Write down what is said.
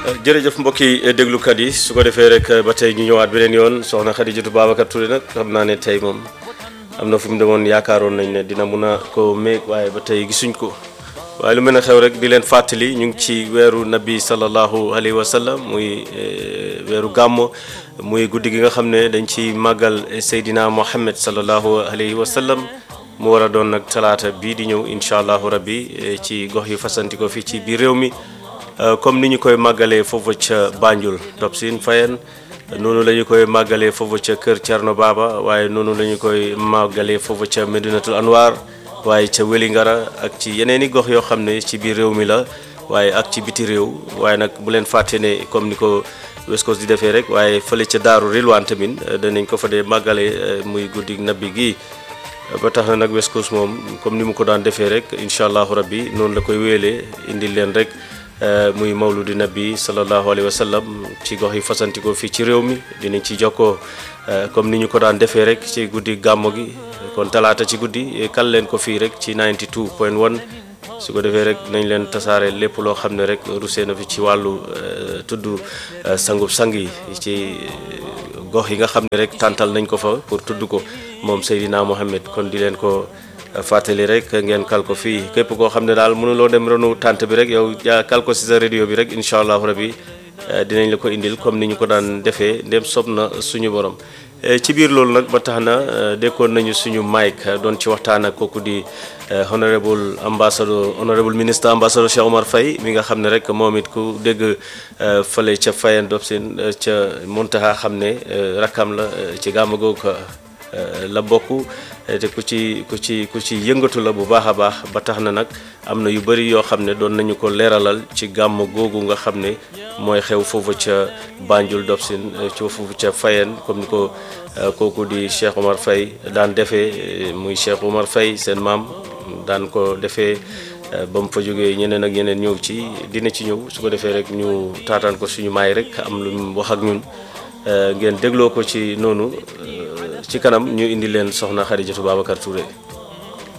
jërëjëf mbokki déglukat yi su ko defee rek ba tey ñu ñëwaat beneen yoon soxna Xadijatu Babacar Touré nag xam naa ne tey moom am na fu mu demoon yaakaaroon nañ ne dina mun a ko méeg waaye ba tey gisuñ ko waaye lu mel ne xew rek di leen fàttali ñu ngi ci weeru nabi sallallahu alayhi wa sallam muy weeru gàmmo muy guddi gi nga xam ne dañ ci màggal Seydina Mohamed sallallahu alayhi wa sallam mu war a doon nag talaata bii di ñëw incha allahu rabbi ci gox yu fasanti ko fii ci biir réew mi comme ni ñu koy màggalee foofu ca Banjul Top Sin Fayen noonu la ñu koy màggalee foofu ca Kër Thierno Baba waaye noonu la ñu koy màggalee foofu ca Medinatul Anwar waaye ca Wélingara ak ci yeneen i gox yoo xam ne ci biir réew mi la waaye ak ci biti réew waaye nag bu leen fàtte ne comme ni ko West Coast di defee rek waaye fële ca Daaru Rilwaan tamit danañ ko fa dee màggale muy guddi nabi gi ba tax na nag West Coast moom comme ni mu ko daan defee rek incha allahu rabbi noonu la koy wéyalee indil leen rek muy mawludi nabi sallallahu alayhi wa sallam ci gox yi fasantikoo fii ci réew mi dinañ ci jokkoo comme ni ñu ko daan defee rek ci guddi gàmmo gi kon talaata ci guddi kal leen ko fii rek ci 92 point 1 su ko defee rek nañ leen tasaare lépp loo xam ne rek rusee na fi ci wàllu tudd sangub sang yi ci gox yi nga xam ne rek tàntal nañ ko fa pour tudd ko moom Seydina Mohamed kon di leen ko fàttali rek ngeen kal ko fii képp koo xam ne daal mënuloo dem ronu tànt bi rek yow yaa kal ko si sa radio bi rek incha allahu rabi dinañ la ko indil comme ni ñu ko daan defee ndem sob na suñu borom. ci biir loolu nag ba tax na dekkoon nañu suñu mic doon ci waxtaan ak kooku di honorable ambassadeur honorable ministre ambassadeur Cheikh Omar Faye mi nga xam ne rek moom it ku dégg fële ca Fayen Dobsin ca Muntaha xam ne rakkam la ci gàmmu googu la bokk te ku ci ku ci ku ci yëngatu la bu baax a baax ba tax na nag am na yu bëri yoo xam ne doon nañu ko leeralal ci gàmm googu nga xam ne mooy xew foofu ca Banjul Dobsin ci foofu ca Fayen comme ni ko kooku di Cheikh Omar Faye daan defee muy Cheikh Omar Faye seen maam daan ko defee ba mu fa jógee ñeneen ak ñeneen ñëw ci dina ci ñëw su ko defee rek ñu taataan ko suñu maay rek am lu mu wax ak ñun ngeen dégloo ko ci noonu ci kanam ñu indi leen soxna Xadijatu Babacar Touré